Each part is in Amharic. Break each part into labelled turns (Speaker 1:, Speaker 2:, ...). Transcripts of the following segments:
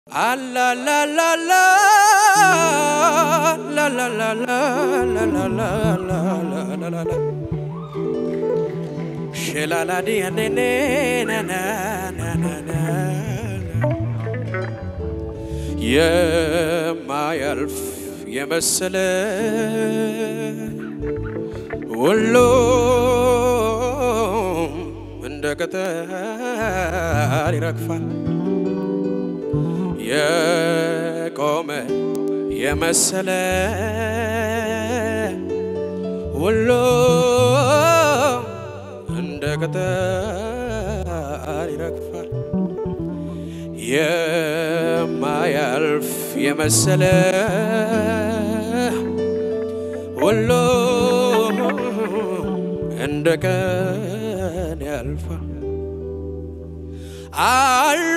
Speaker 1: አላላላላ ላላላላላላላላላላ ሸላላዲያኔኔናናናና የማያልፍ የመሰለ ሁሉም እንደ ቅጠል ይረግፋል። የቆመ የመሰለ ሁሉ እንደ ቅጠል ይረግፋል። የማያልፍ የመሰለ ሁሉ እንደ ቀን ያልፋል። አሉ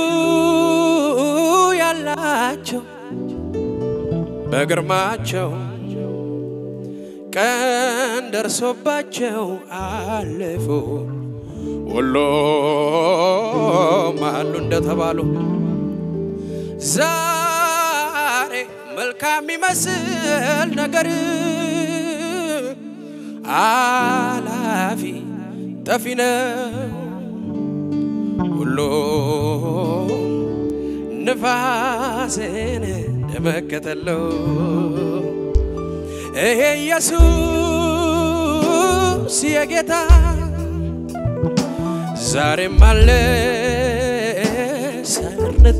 Speaker 1: ያላቸው በግርማቸው ቀን ደርሶባቸው አለፉ። ሁሉም አሉ እንደተባሉ ዛሬ መልካም የሚመስል ነገር አላፊ ጠፊ ነው። ሁሉ ንፋስን እንደመከተለው ይሄ ኢየሱስ የጌታ ዛሬም አለ ሰርንተ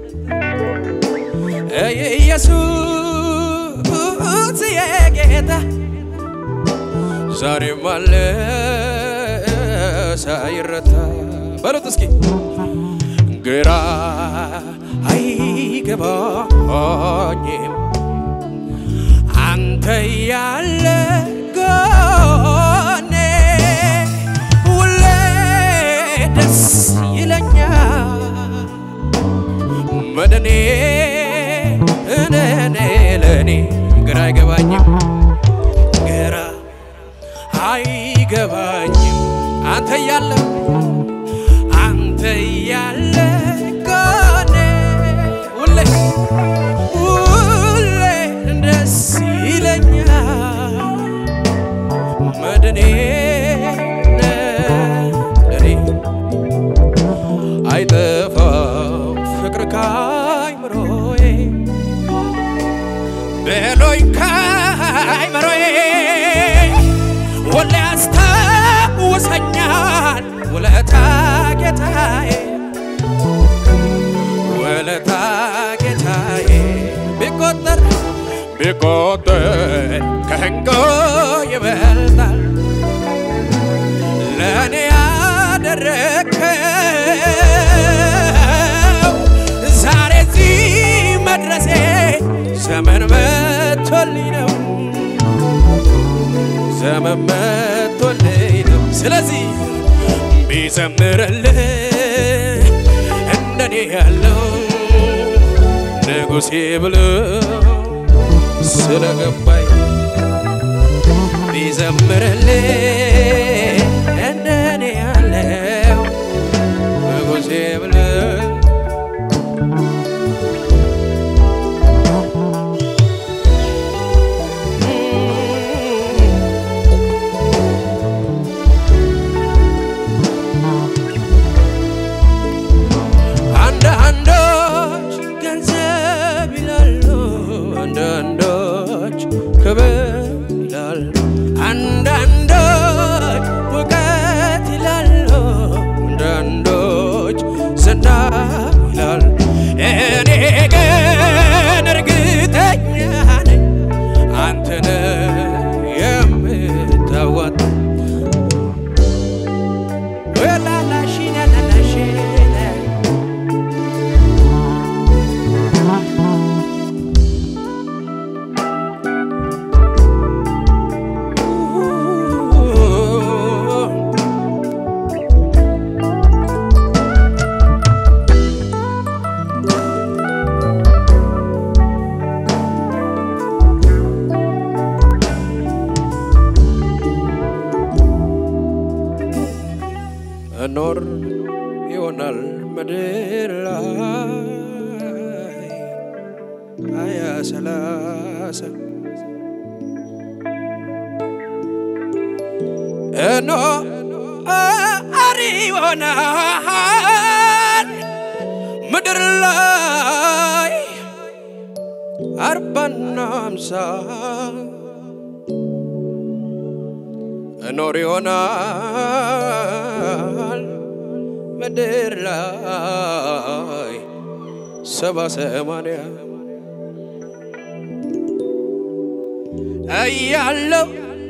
Speaker 1: ይሄ ኢየሱስ የጌታ ዛሬም አለ ሳይረታ በሉት እስኪ ግራ አይገባኝም አንተ ያለ ጎኔ ሁሌ ደስ ይለኛል መድኔ እኔ ለእኔ ግራ አይገባኝም ግራ አይገባኝም አንተ ያለ አንተ ያለ ጎኔ ሁሌ ሁሌ ደስ ይለኛል መድኔ ለኔ አይጠፋም ፍቅር ካይምሮዬ በሎኝ ካይምሮዬ ሁሌ ያስታውሰኛል ውለታ ጌታዬ ውለታ ጌታዬ ቢቆጠር ቢቆጠር ከህንጎ ይበልጣል ለእኔ ያደረከው ዛሬ እዚህ መድረሴ ዘመን መቶልኝ ነው ዘመን መቶልኝ ነው ስለዚህ ቢዘምርልህ እንደኔ ያለው ንጉሴ ብሎ ስለገባኝ ቢዘምርልህ እንደኔ ያለው ንጉሴ ብሎ አንዳንዶች ገንዘብ ይላሉ፣ አንዳንዶች ክብር ይላሉ፣ አንዳንዶች ፎቅ ሀያ ሰላሳ እኖ አሪ ይሆናል ምድር ላይ አርባና አምሳ እኖር ይሆናል ምድር ላይ ሰባ ሰማንያ እያለው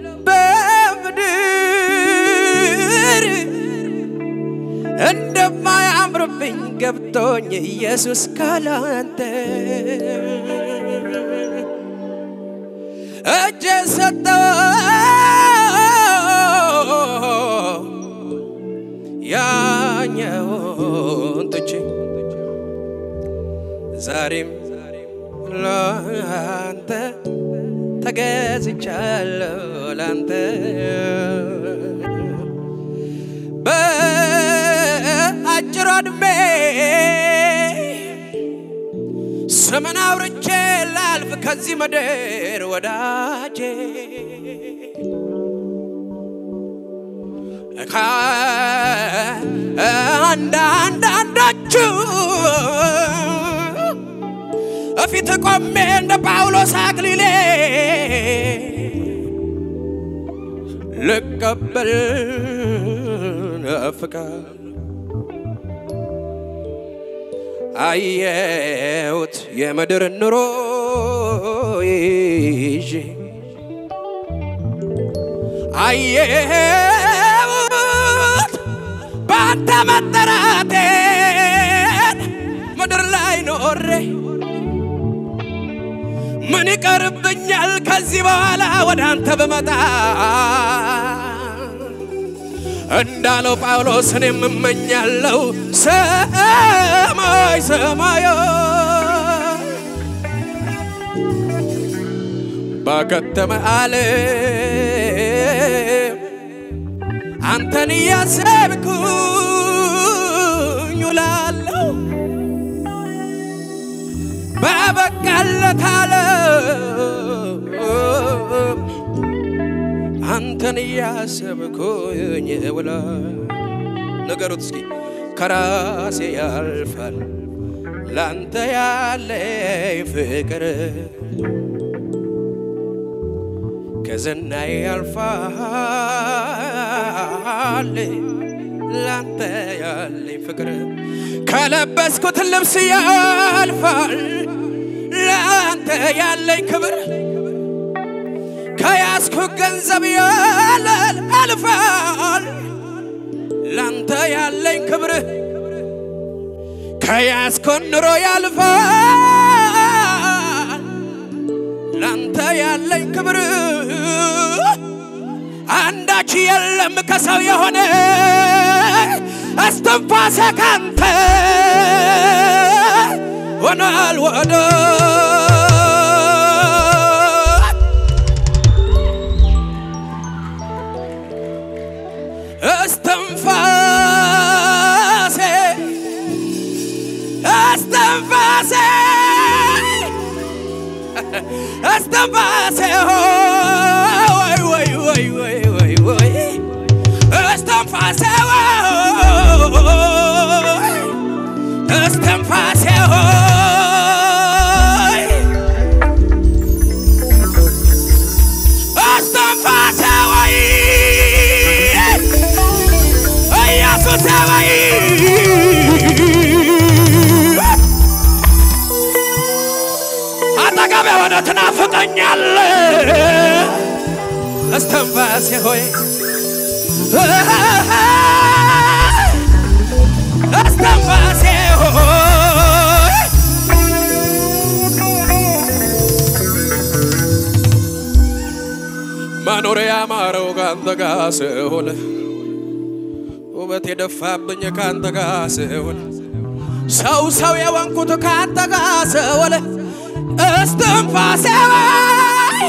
Speaker 1: በምድር እንደማያምርብኝ ገብቶኝ ኢየሱስ ካላንተ እጄ ሰጠው ያኛውን ትቼ ዛሬም ላንተ ተገዝቻለሁ ላንተ በአጭር ዕድሜ ስምን አውርቼ ላልፍ ከዚህ ምድር ወዳጄ ከአንዳንዳንዳችሁ እፊት ቆሜ እንደ ጳውሎስ አክሊሌ ልቀበል ፍቃድ አየሁት የምድር ኑሮ ይዤ አየሁት በአንተ መጠራቴን ምድር ላይ ኖሬ ምን ይቀርብኛል ከዚህ በኋላ ወደ አንተ ብመጣ እንዳለው ጳውሎስ እኔም እመኛለሁ ሰማይ ሰማዮ ባከተመ ዓለም አንተን እያሰብኩኝ ውላለሁ በበቃለት ዓለም አንተን እያሰብኩኝ ውላ ነገሩት እስኪ ከራሴ ያልፋል ላንተ ያለኝ ፍቅር ከዝናዬ ያልፋል ላንተ ያለኝ ፍቅር ከለበስኩት ልብስ ያልፋል ላንተ ያለኝ ክብር ከያዝኩ ገንዘብ ያለል አልፋል ላንተ ያለኝ ክብር ከያዝኩ ኑሮ ያልፋል ላንተ ያለኝ ክብር አንዳች የለም ከሰው የሆነ እስትንፋሴ ካንተ ሆኗል ወደ እስትንፋሴ እስትንፋሴ እስትንፋሴ ወይ ወይ ወይ ወይ ወይ ወይ እስትንፋሴ ወይ እስትንፋሴ ሆይ እስትንፋሴ ወይ ኢየሱስ ወይ አጠገብ የሆነ ትናፍቀኛል እስትንፋሴ ሆይ እስትንፋሴ ሆይ መኖር ያማረው ካንተ ጋር ስሆን ውበት የደፋብኝ ካንተ ጋር ስሆን ሰው ሰው የወንኩት ካንተ ጋር ስሆን እስትንፋሴ ወይ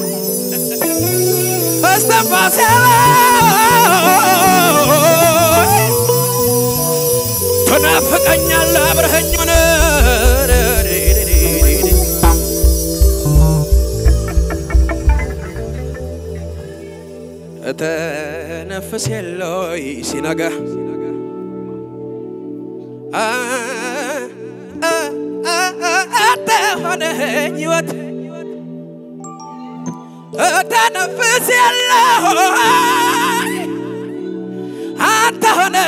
Speaker 1: እስትንፋሴ ወይ ትናፍቀኛለህ አብረኸኝ ሆነ ተነፍስ የለይ ሲነጋ አንተ ሆነኝ ሕይወት ተነፍስ የለይ አንተ ሆነኝ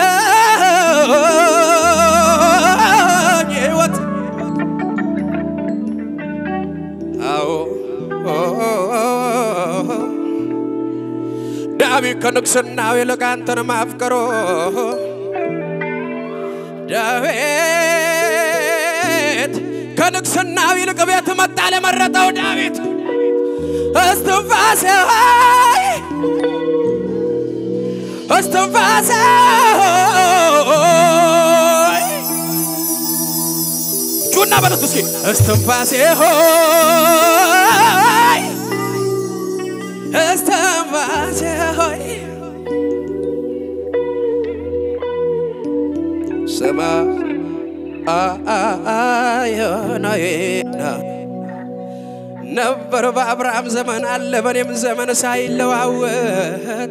Speaker 1: ሕይወት አዎ ዳዊት ከንግሥናው ይልቅ አንተን ማፍቀሮ ዳዊት ከንግሥናው ይልቅ ቤት መጣ ለመረጠው ዳዊት እስትንፋሴ ሆይ እስትንፋሴ ሆይ ጩና በለት እስኪ እስትንፋሴ ሆይ እስትንፋሴ ሆይ ስማ አዮናዬና ነበር በአብርሃም ዘመን አለ በእኔም ዘመን ሳይለዋወጥ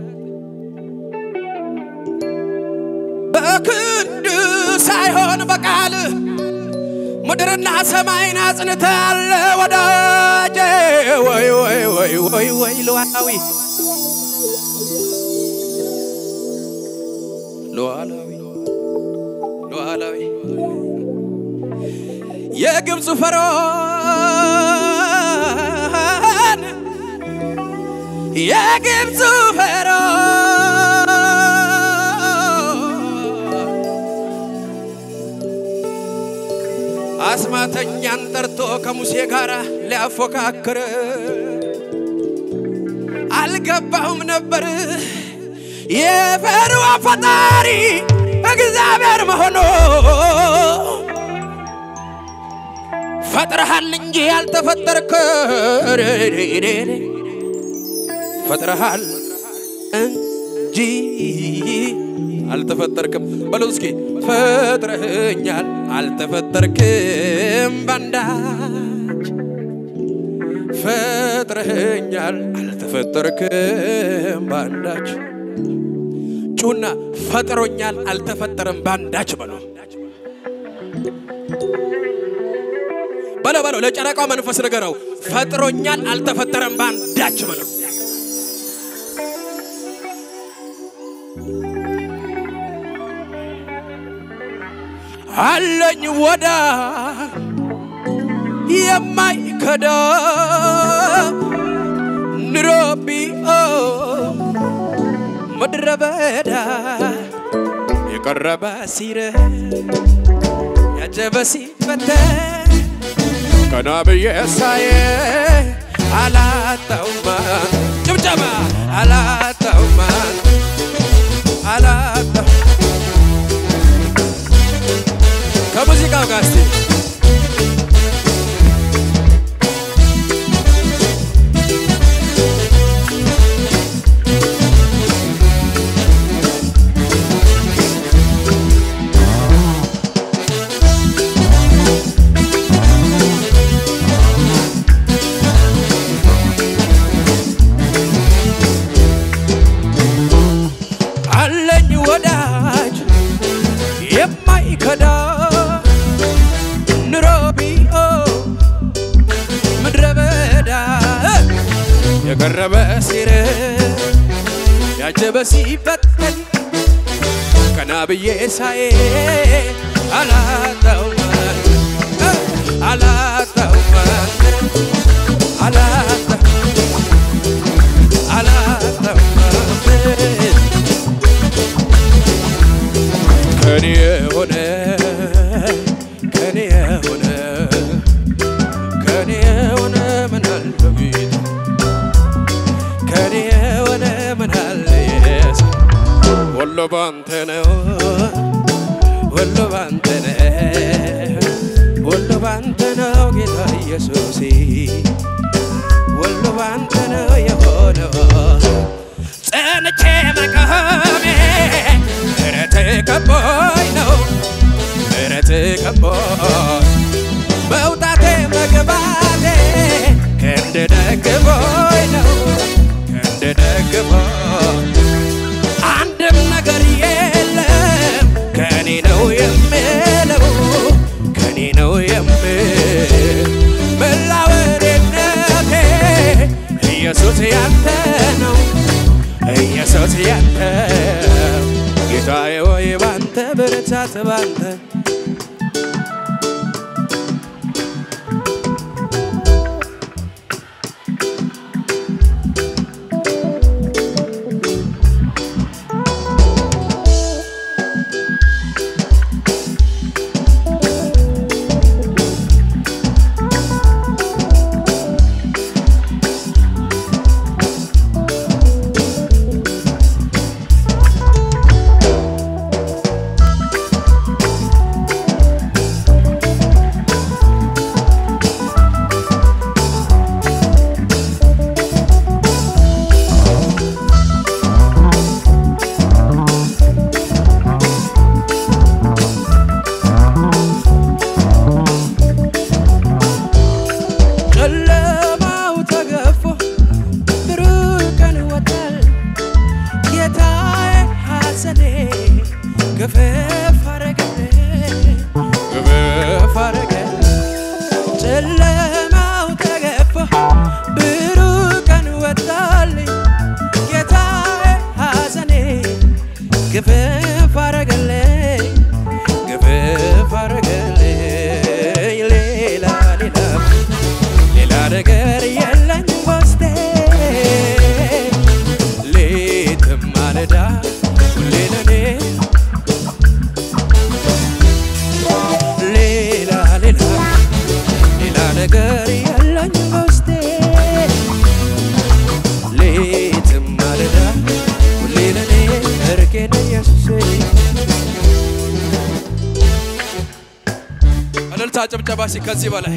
Speaker 1: በክንድ ሳይሆን በቃል ምድርና ሰማይን አጽንተሃል ወዳጄ ወይ ወይ ወይ ወይ ወይ ሉዓላዊ ሉዓላዊ ሉዓላዊ የግብፅ ፈርዖን የግብፅ ፈርዖን አስማተኛን ጠርቶ ከሙሴ ጋር ሊያፎካክር አልገባሁም ነበር የፈርዖን ፈጣሪ እግዚአብሔር መሆኑ ፈጥረሃል እንጂ ያልተፈጠርክ ፈጥረሃል እንጂ አልተፈጠርክም። በለው እስኪ ፈጥረህኛል፣ አልተፈጠርክም ባንዳች ፈጥረህኛል፣ አልተፈጠርክም ባንዳች ጩና ፈጥሮኛል፣ አልተፈጠረም ባንዳች በለው በለው በለው ለጨረቃው መንፈስ ንገረው። ፈጥሮኛል አልተፈጠረም ባንዳች በለው። አለኝ ወዳ የማይከዳ ንሮቢኦ ምድረ በዳ የቀረበ ሲረ ያጀበ ሲፈተን ቀና ብዬ ሳየ አላጣውማ ጭብጨባ አላጣውማ አላጣው ከሙዚቃው ጋር እስቲ አለኝ ወዳጅ የማይከዳ ኑሮቢኦ ምድረ በዳ የቀረበ ሲር ያጀበ ሲበተን ቀና ብዬ ሳዬ አላጣውም አላጣውም አላጣ አላጣውም ከኔ የሆነ ከኔ የሆነ ከኔ የሆነ ምን አለ ጌታ ከኔ የሆነ ምን አለ ኢየሱስ ሁሉ ባንተ ነው ሁሉ ባንተ ነው ሁሉ ባንተ ነው ጌታ ኢየሱስ ሁሉ ባንተ ነው የሆነው ጸንቼ መቆሜ ምሕረት ከቦኝ ነው ምሕረት ከቦኝ መውጣቴ መግባቴ ክንድ ደግፎኝ ነው ክንድ ደግፎኝ ሕይወት ያንተ ጌታዬ ወይ ባንተ ብርታት ባንተ ጨለማው ተገፎ ብሩህ ቀን ወጣል። ጌታዬ ሐዘኔ ገፈፍ አረገልኝ ገፈፍ አረገልኝ። ጨለማው ተገፎ ብሩህ ቀን ወጣልኝ። ጌታዬ ሐዘኔ ገፈፍ አረገልኝ ገፈፍ አረገልኝ። ሌላ ሌላ ሌላ ነገር የለኝ በውስጤ ሌትም ማለዳ ሁሌ ለኔ ሌላ ሌላ ሌላ ነገር የለኝ በውስጤ ሌትም ማለዳ ሁሌ ለኔ እርቄ ነህ ኢየሱሴ እልልታ ጭብጨባ ሲ ከዚህ በላይ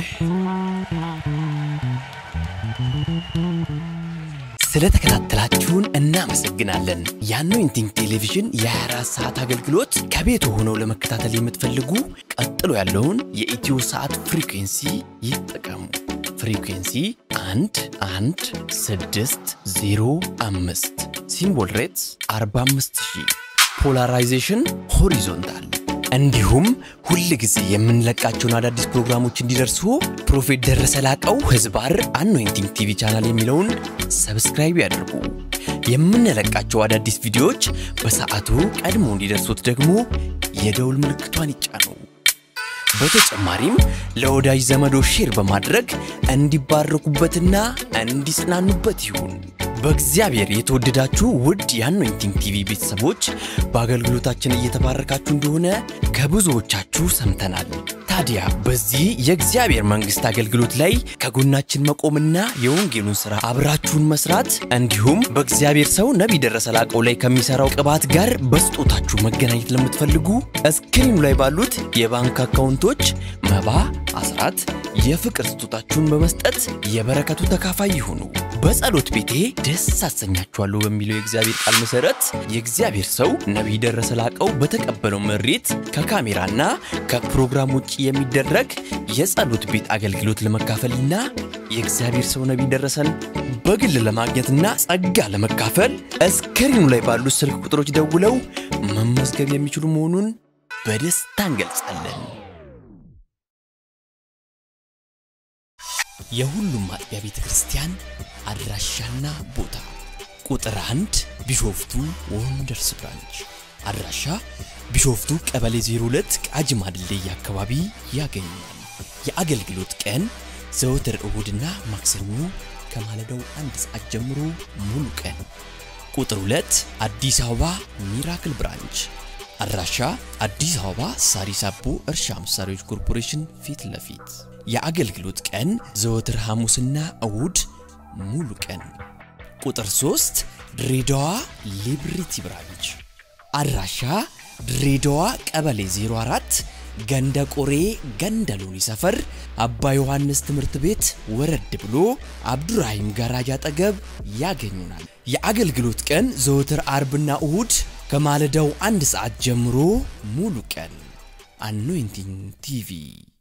Speaker 2: ስለተከታተላችሁን እናመሰግናለን። የአኖይንቲንግ ቴሌቪዥን የ24 ሰዓት አገልግሎት ከቤት ሆነው ለመከታተል የምትፈልጉ ቀጥሎ ያለውን የኢትዮ ሰዓት ፍሪኩንሲ ይጠቀሙ። ፍሪኩንሲ 1 1 6 0 5 ሲምቦል ሬትስ 45000 ፖላራይዜሽን ሆሪዞንታል እንዲሁም ሁል ጊዜ የምንለቃቸውን አዳዲስ ፕሮግራሞች እንዲደርሱ ፕሮፌት ደረሰ ላቀው ህዝባር አኖይንቲንግ ቲቪ ቻናል የሚለውን ሰብስክራይብ ያድርጉ። የምንለቃቸው አዳዲስ ቪዲዮዎች በሰዓቱ ቀድሞ እንዲደርሱት ደግሞ የደውል ምልክቷን ይጫኑ። በተጨማሪም ለወዳጅ ዘመዶ ሼር በማድረግ እንዲባረኩበትና እንዲጽናኑበት ይሁን። በእግዚአብሔር የተወደዳችሁ ውድ የአኖይንቲንግ ቲቪ ቤተሰቦች በአገልግሎታችን እየተባረካችሁ እንደሆነ ከብዙዎቻችሁ ሰምተናል። ታዲያ በዚህ የእግዚአብሔር መንግሥት አገልግሎት ላይ ከጎናችን መቆምና የወንጌሉን ሥራ አብራችሁን መስራት እንዲሁም በእግዚአብሔር ሰው ነቢይ ደረሰ ላቀው ላይ ከሚሠራው ቅባት ጋር በስጦታችሁ መገናኘት ለምትፈልጉ እስክሪኑ ላይ ባሉት የባንክ አካውንቶች መባ፣ አስራት፣ የፍቅር ስጦታችሁን በመስጠት የበረከቱ ተካፋይ ይሁኑ። በጸሎት ቤቴ ደስ አሰኛችኋለሁ በሚለው የእግዚአብሔር ቃል መሠረት የእግዚአብሔር ሰው ነቢይ ደረሰ ላቀው በተቀበለው መሬት ከካሜራና ከፕሮግራም ውጭ የሚደረግ የጸሎት ቤት አገልግሎት ለመካፈልና የእግዚአብሔር ሰው ነቢይ ደረሰን በግል ለማግኘትና ጸጋ ለመካፈል እስክሪኑ ላይ ባሉት ስልክ ቁጥሮች ደውለው መመዝገብ የሚችሉ መሆኑን በደስታ እንገልጻለን። የሁሉም አጥቢያ ቤተ ክርስቲያን አድራሻና ቦታ ቁጥር አንድ ቢሾፍቱ ወንደርስ ብራንች አድራሻ ቢሾፍቱ ቀበሌ 02 ቃጂማ ድልድይ አካባቢ ያገኛል። የአገልግሎት ቀን ዘወትር እሁድና ማክሰኞ ከማለዳው አንድ ሰዓት ጀምሮ ሙሉ ቀን። ቁጥር 2 አዲስ አበባ ሚራክል ብራንች አድራሻ አዲስ አበባ ሳሪስ አቦ እርሻ መሳሪያዎች ኮርፖሬሽን ፊት ለፊት የአገልግሎት ቀን ዘወትር ሐሙስና እሁድ ሙሉ ቀን። ቁጥር 3 ድሬዳዋ ሊብሪቲ ብራንች አድራሻ ድሬዳዋ ቀበሌ 04 ገንደ ቆሬ ገንደ ሎኒ ሰፈር አባ ዮሐንስ ትምህርት ቤት ወረድ ብሎ አብዱራሂም ጋራጅ አጠገብ ያገኙናል። የአገልግሎት ቀን ዘወትር አርብና እሁድ ከማለዳው አንድ ሰዓት ጀምሮ ሙሉ ቀን። አኖይንቲንግ ቲቪ